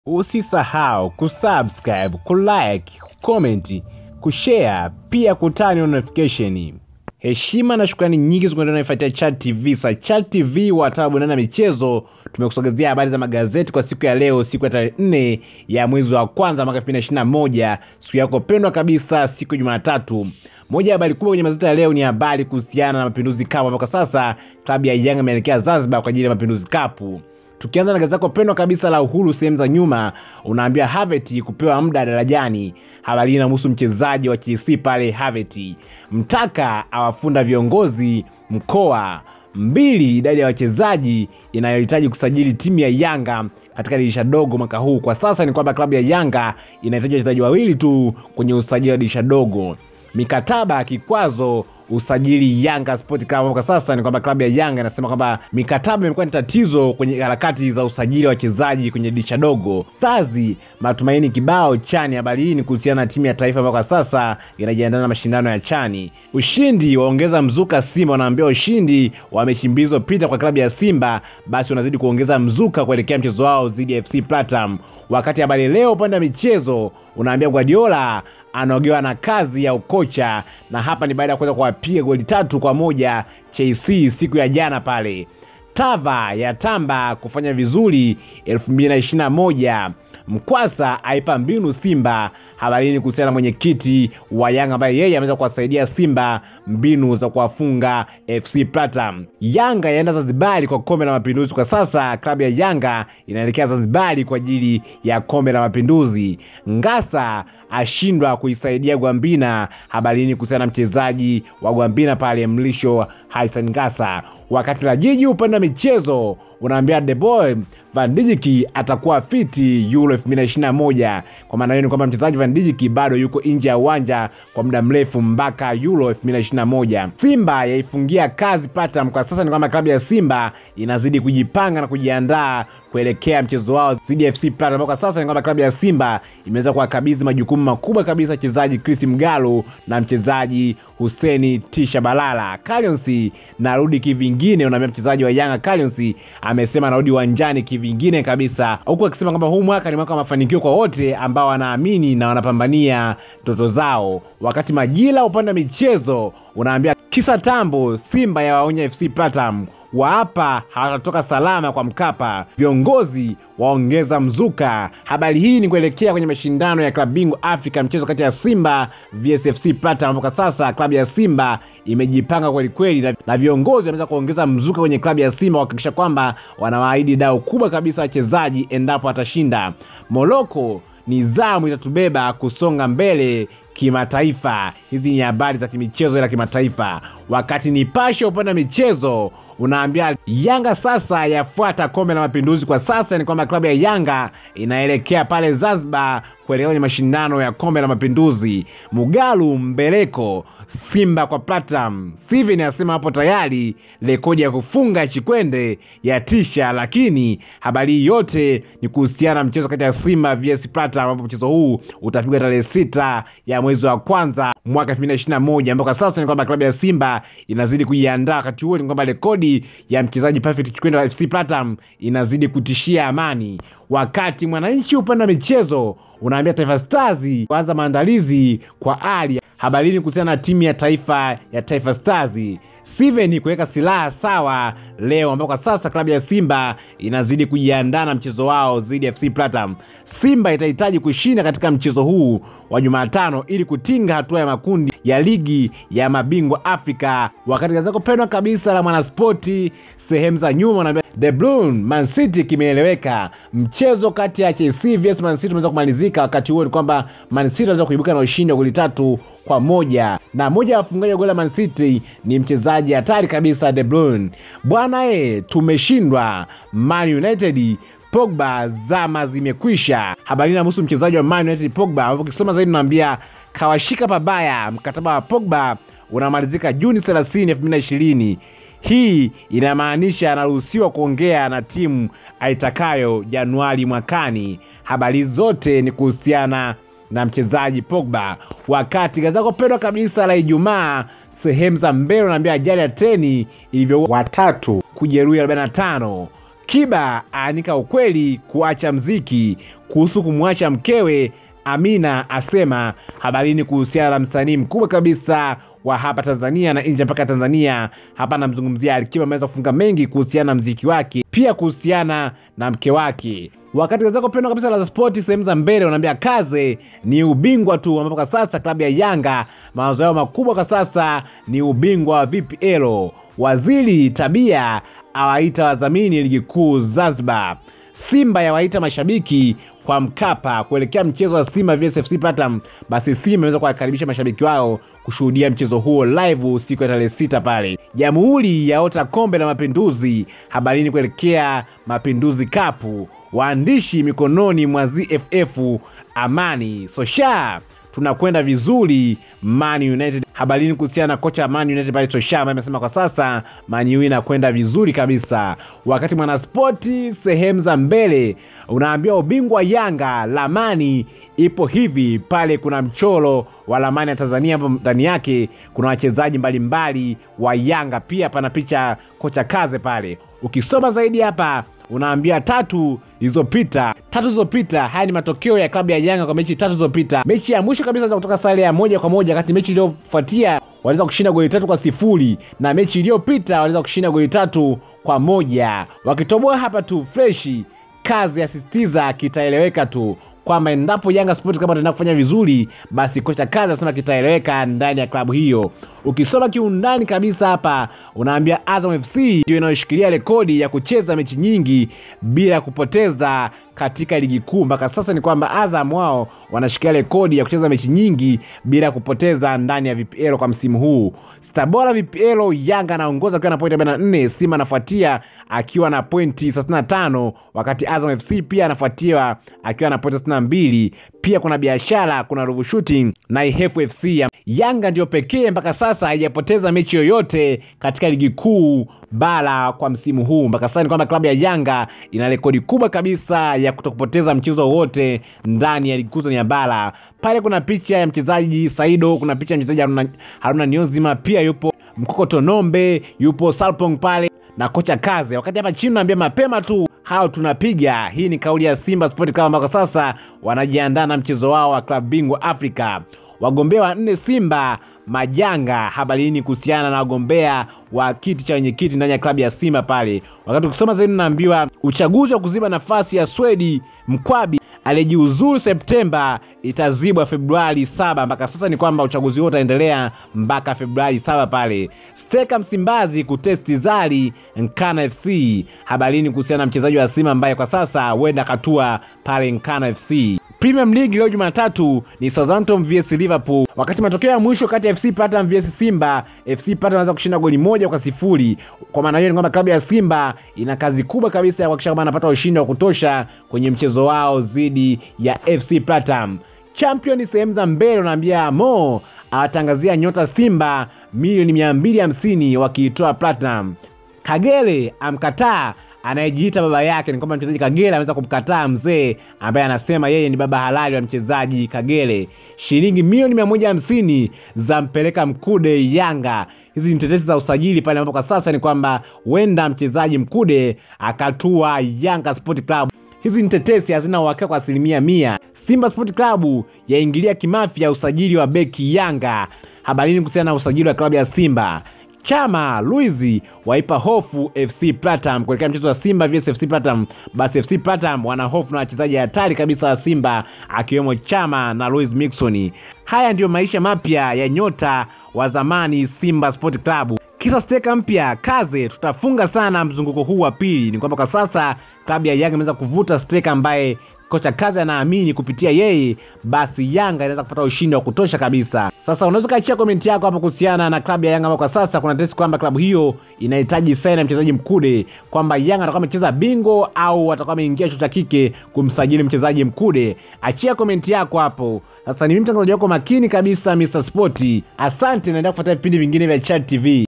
Usisahau kusubscribe, kulike, kucomment, kushare pia kutani notification. Heshima na shukrani nyingi zikuendelea naifuatia Chat TV. Sa Chat TV wataalamu na michezo tumekusogezea habari za magazeti kwa siku ya leo, siku ya tarehe nne ya mwezi wa kwanza mwaka 2021, siku yako pendwa kabisa, siku ya Jumatatu. Moja ya habari kubwa kwenye magazeti ya leo ni habari kuhusiana na Mapinduzi Cup ambapo kwa sasa klabu ya Yanga imeelekea Zanzibar kwa ajili ya Mapinduzi Cup. Tukianza na gazeti lako pendwa kabisa la Uhuru, sehemu za nyuma unaambia Havertz kupewa muda darajani. Habari hii inamhusu mchezaji wa Chelsea pale Havertz. Mtaka awafunda viongozi mkoa mbili, idadi ya wachezaji inayohitaji kusajili timu ya Yanga katika dirisha dogo mwaka huu. Kwa sasa ni kwamba klabu ya Yanga inahitaji wachezaji wawili tu kwenye usajili wa dirisha dogo. Mikataba kikwazo usajili Yanga Sport Club. Kwa sasa ni kwamba klabu ya Yanga inasema kwamba mikataba imekuwa ni tatizo kwenye harakati za usajili wa wachezaji kwenye dirisha dogo. Stars matumaini kibao chani. Habari hii ni kuhusiana na timu ya taifa ambayo kwa sasa inajiandaa na mashindano ya chani. Ushindi waongeza mzuka Simba, wanaambia ushindi wa mechi mbili zilizopita kwa klabu ya Simba basi unazidi kuongeza mzuka kuelekea mchezo wao dhidi ya FC Platinum. Wakati habari leo upande wa michezo unaambia Guardiola anaogewa na kazi ya ukocha, na hapa ni baada ya kuweza kuwapiga goli tatu kwa moja Chelsea siku ya jana pale. Tava ya tamba kufanya vizuri 2021 Mkwasa aipa mbinu Simba. Habari hii ni kuhusiana na mwenyekiti wa Yanga ambaye yeye ameweza kuwasaidia Simba mbinu za kuwafunga FC Platinum. Yanga yaenda Zanzibari kwa kombe la Mapinduzi. Kwa sasa klabu ya Yanga inaelekea Zanzibari kwa ajili ya kombe la Mapinduzi. Ngasa ashindwa kuisaidia Gwambina. Habari hii ni kuhusiana na mchezaji wa Gwambina pale Mlisho Hassan Ngasa. Wakati la jiji upande wa michezo unaambia The Boy Van Dijk atakuwa fiti Euro 2021. Kwa maana hiyo ni kwamba mchezaji Van Dijk bado yuko nje ya uwanja kwa muda mrefu mpaka Euro 2021. Simba yaifungia kazi Platinum. Kwa sasa ni kwamba klabu ya Simba inazidi kujipanga na kujiandaa kuelekea mchezo wao dhidi ya FC Platinum. Kwa sasa ni kwamba klabu ya Simba imeweza kuwakabidhi majukumu makubwa kabisa mchezaji Chris Mgalo na mchezaji Huseni Tisha Balala. Callionsi narudi kivingine, unaambia mchezaji wa Yanga Callionsi amesema narudi uwanjani kivingine kabisa, huku akisema kwamba huu mwaka ni mwaka wa mafanikio kwa wote ambao wanaamini na wanapambania ndoto zao. Wakati Majira upande wa michezo unaambia kisa tambo, Simba ya waonya FC Platinum waapa hawatatoka salama kwa Mkapa, viongozi waongeza mzuka. Habari hii ni kuelekea kwenye mashindano ya klabu bingwa Afrika, mchezo kati ya Simba vs FC Platinum, ambapo kwa sasa klabu ya Simba imejipanga kwelikweli na, na viongozi wameweza kuongeza mzuka kwenye klabu ya Simba kuhakikisha kwamba wanawaahidi dau kubwa kabisa wachezaji endapo atashinda. Moroko ni zamu itatubeba kusonga mbele kimataifa. Hizi ni habari za kimichezo ila kimataifa. Wakati Nipashe upande wa michezo unaambia Yanga sasa yafuata kombe la Mapinduzi. Kwa sasa ni kwamba klabu ya Yanga inaelekea pale Zanzibar kuelekea kwenye mashindano ya kombe la Mapinduzi. Mugalu Mbeleko Simba kwa Platinum. Steven anasema hapo tayari rekodi ya kufunga Chikwende ya tisha, lakini habari hii yote ni kuhusiana na mchezo kati ya Simba vs Platinum, ambapo mchezo huu utapigwa tarehe sita ya mwezi wa kwanza mwaka 2021 ambao kwa sasa ni kwamba klabu ya Simba inazidi kujiandaa. Wakati huo ni kwamba rekodi ya mchezaji Perfect Chikwende wa FC Platinum inazidi kutishia amani. Wakati Mwananchi upande wa michezo unaambia Taifa Stars kuanza maandalizi kwa ali habarini kuhusiana na timu ya taifa ya Taifa Stars. Steven kuweka silaha sawa leo, ambao kwa sasa klabu ya Simba inazidi kujiandaa na mchezo wao dhidi ya FC Platinum. Simba itahitaji kushinda katika mchezo huu wa Jumatano ili kutinga hatua ya makundi ya ligi ya mabingwa Afrika. Wakati gazeti pendwa kabisa la Mwanaspoti sehemu za nyuma unaambia The Blue Man City kimeeleweka. Mchezo kati ya Chelsea vs Man City umeweza kumalizika. Wakati huo ni kwamba Man City anaweza kuibuka na ushindi wa goli tatu kwa moja na moja ya wafungaji wa goli la Man City ni mchezaji hatari kabisa De Bruyne. Bwana e, tumeshindwa Man United Pogba zama zimekwisha. Habari inahusu mchezaji wa Man United Pogba, ambapo ukisoma zaidi unaambia kawashika pabaya. Mkataba wa Pogba unamalizika Juni 30, 2020. Hii inamaanisha anaruhusiwa kuongea na timu aitakayo Januari mwakani. Habari zote ni kuhusiana na mchezaji Pogba. Wakati gazeti lako pendwa kabisa la Ijumaa sehemu za mbele unaambia ajali ya treni ilivyo watatu kujeruhi 45 Kiba aanika ukweli kuacha mziki kuhusu kumwacha mkewe. Amina asema habarini kuhusiana na msanii mkubwa kabisa wa hapa Tanzania na nje mpaka Tanzania. Hapa namzungumzia Alikiba, ameweza kufunga mengi kuhusiana na mziki wake, pia kuhusiana na mke wake. Wakati gazeti pendwa kabisa la spoti sehemu za mbele wanaambia kaze ni ubingwa tu, ambapo kwa sasa klabu ya Yanga mawazo yao makubwa kwa sasa ni ubingwa wa VPL. Waziri Tabia awaita wadhamini ligi kuu Zanzibar. Simba yawaita mashabiki kwa Mkapa kuelekea mchezo wa Simba vs FC Platinum. Basi Simba imeweza kuwakaribisha mashabiki wao kushuhudia mchezo huo live siku ya tarehe sita pale. Jamhuri yaota kombe la mapinduzi, habarini kuelekea mapinduzi kapu. Waandishi mikononi mwa ZFF Amani Sosha tunakwenda vizuri Man United. Habarini kuhusiana na kocha Man United pale Sosha ambaye amesema kwa sasa Man U inakwenda vizuri kabisa. Wakati mwanaspoti sehemu za mbele unaambia ubingwa Yanga lamani ipo hivi pale, kuna mchoro wa lamani ya Tanzania hapo ndani yake kuna wachezaji mbalimbali wa Yanga, pia pana picha kocha Kaze pale. Ukisoma zaidi hapa unaambia tatu zilizopita tatu zilizopita. Haya ni matokeo ya klabu ya Yanga kwa mechi tatu zilizopita. Mechi ya mwisho kabisa kutoka sare ya moja kwa moja, wakati mechi iliyofuatia waliweza kushinda goli tatu kwa sifuri na mechi iliyopita waliweza kushinda goli tatu kwa moja. Wakitoboa hapa tu freshi, kazi asisitiza kitaeleweka tu kwamba endapo Yanga Sport kama ataenda kufanya vizuri, basi kocha kazi anasema kitaeleweka ndani ya klabu hiyo. Ukisoma kiundani kabisa hapa, unaambia Azam FC ndio inayoshikilia rekodi ya kucheza mechi nyingi bila kupoteza katika ligi kuu. Mpaka sasa ni kwamba Azam wao wanashikilia rekodi ya kucheza mechi nyingi bila kupoteza ndani ya VPL kwa msimu huu. Stabora VPL, Yanga anaongoza akiwa na pointi 44, Simba anafuatia akiwa na pointi 35, wakati Azam FC pia anafuatia akiwa na pointi 62. Pia kuna biashara, kuna Ruvu Shooting na Ihefu FC. Yanga ndio pekee mpaka sasa haijapoteza mechi yoyote katika ligi kuu bara kwa msimu huu. Mpaka sasa ni kwamba klabu ya Yanga ina rekodi kubwa kabisa ya kutokupoteza mchezo wowote ndani ya ligi kuu ya bara. Pale kuna picha ya mchezaji Saido, kuna picha ya mchezaji Haruna, Haruna Niyonzima, pia yupo Mkokoto Nombe, yupo Salpong pale na kocha Kaze. Wakati hapa chini naambia mapema tu hao tunapiga. Hii ni kauli ya Simba Sport Club ambao sasa wanajiandaa na mchezo wao wa klabu bingwa Afrika. Wagombea wa nne Simba majanga habarini kuhusiana na wagombea wa kiti cha wenyekiti ndani ya klabu ya Simba pale. Wakati ukisoma zaidi, naambiwa uchaguzi wa kuziba nafasi ya Swedi Mkwabi aliyejiuzuru Septemba itazibwa Februari saba. Mpaka sasa ni kwamba uchaguzi huo utaendelea mpaka Februari saba pale. Steka Msimbazi kutesti Zari Nkana FC. Habarini kuhusiana na mchezaji wa Simba ambaye kwa sasa huenda katua pale Nkana FC. Premium League leo Jumatatu ni Southampton vs Liverpool. Wakati matokeo ya mwisho kati ya FC Platinum vs Simba, FC Platinum anaweza kushinda goli moja kwa sifuri. Kwa maana hiyo ni kwamba klabu ya Simba ina kazi kubwa kabisa ya kuhakikisha kwamba anapata ushindi wa kutosha kwenye mchezo wao dhidi ya FC Platinum. Champion sehemu za mbele unaambia Mo awatangazia nyota Simba milioni 250 wakiitoa Platinum. Kagere amkataa anayejiita baba yake. Ni kwamba mchezaji Kagere ameweza kumkataa mzee ambaye anasema yeye ni baba halali wa mchezaji Kagere. Shilingi milioni mia moja hamsini za mpeleka Mkude Yanga. Hizi ni tetesi za usajili pale ambapo kwa sasa ni kwamba huenda mchezaji Mkude akatua Yanga Sport Club. Hizi ni tetesi, hazina uhakika kwa asilimia mia. Simba Sport Club yaingilia kimafya usajili wa beki Yanga. Habarini kuhusiana na usajili wa klabu ya Simba. Chama Luizi waipa hofu FC Platinum kuelekea mchezo wa Simba vs FC Platinum. Basi FC Platinum wana hofu na wachezaji hatari kabisa wa Simba akiwemo Chama na Luis Mixon. Haya ndiyo maisha mapya ya nyota wa zamani Simba Sport Club. Kisa steka mpya Kaze, tutafunga sana mzunguko huu wa pili. Ni kwamba kwa sasa klabu ya Yanga imeweza kuvuta steka ambaye kocha Kaze anaamini kupitia yeye, basi Yanga inaweza kupata ushindi wa kutosha kabisa. Sasa unaweza kaachia komenti yako hapo kuhusiana na klabu ya Yanga ambao kwa sasa kuna tetesi kwamba klabu hiyo inahitaji saini mchezaji Mkude, kwamba Yanga atakuwa amecheza bingo au atakuwa ameingia chuo cha kike kumsajili mchezaji Mkude. Achia komenti yako hapo. Sasa ni mimi mtangazaji wako makini kabisa Mr Sport. Asante, naendelea kufuatia vipindi vingine vya Chat TV.